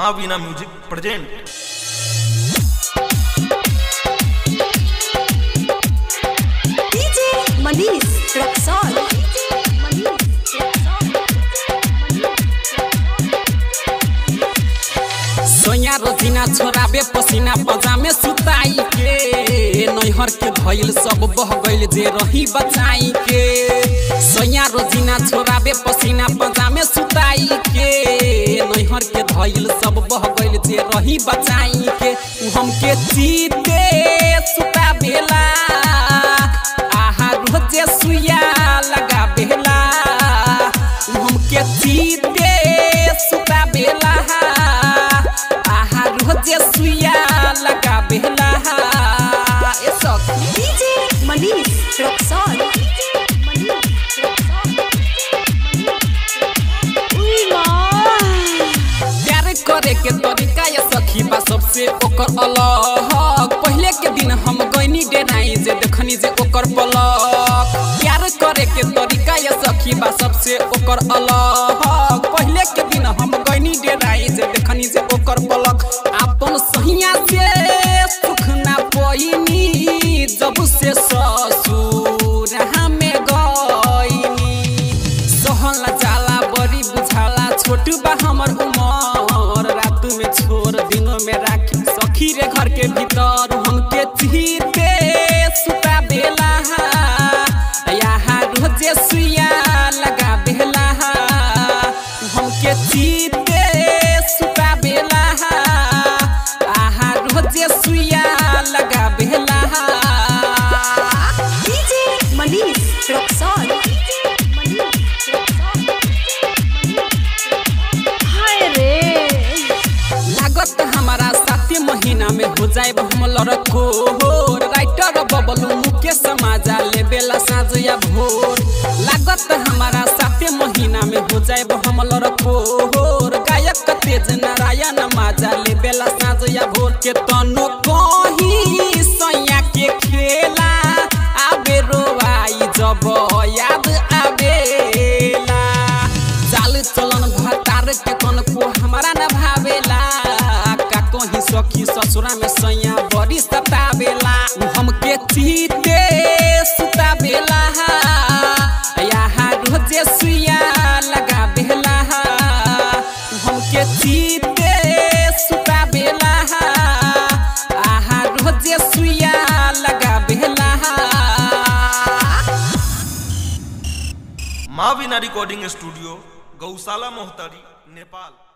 माँ Veena music present DJ Manish Raxol. सोया रोजिना छोराबे पसीना पजामे सुताई के नैहर के भइल सब बह गइल जे रही बचाई के सोया रोजिना छोराबे पसीना पजामे सुताई के नैहर के धइल सब बह गइल जे रही बचाई के उ हमके जीते सुता बेला आहा रोजे सुया लगा बेला उ हमके जीते सुता बेला आहा रोजे सुया लगा बेला ए सखी DJ Manish Raxol. Uy, ma. प्यार करे के तरीका या सखी बा सबसे ओकर अलग पहले के दिन हम गइनी डेराई जे देखनी जे ओकर पलक प्यार करे के तरीका या सखी बा सबसे ओकर अलग पहले के दिन हम गइनी डेराई जे देखनी जे ओकर पलक आपन सहिया से सुख ना पइनी जब से ससुर हमें गइनी सहल जाला बड़ी बुझाला छोट बा हमर उमर रात में छोड़ दिनों में राखी सखी रे घर के भीतर हमके चीते सुता बेला यहाँ रोजे सुइया लगा बेला हमके चीते सुता बेला आहा रोजे सुइया लगा बेला DJ Manish Raxol. हाय रे लागत हमारा साते महीना में हो जाए हम लड़को राइटर बबलू मुकेश समाजा ले बेला साँझ या भोर लागत हमारा साते महीना में हो जाए हम लड़को गायक तेज नारायण माजा ले बेला साँझ या भोर के तनो कहीं सैया के खेला आबे रोवाई जब याद आबेला चाल चलन भतार के कनको हमारा न भावेला का कहीं सखी ससुरा में सैया बड़ी सतावेला उ हमके चीते सुतावेला यहाँ रोजे सुइया लगा बेला उ हमके चीते सुतावेला आहा रोजे सुइया लगा बेला माँ वीना रिकॉर्डिंग स्टूडियो गौशाला मोहतारी नेपाल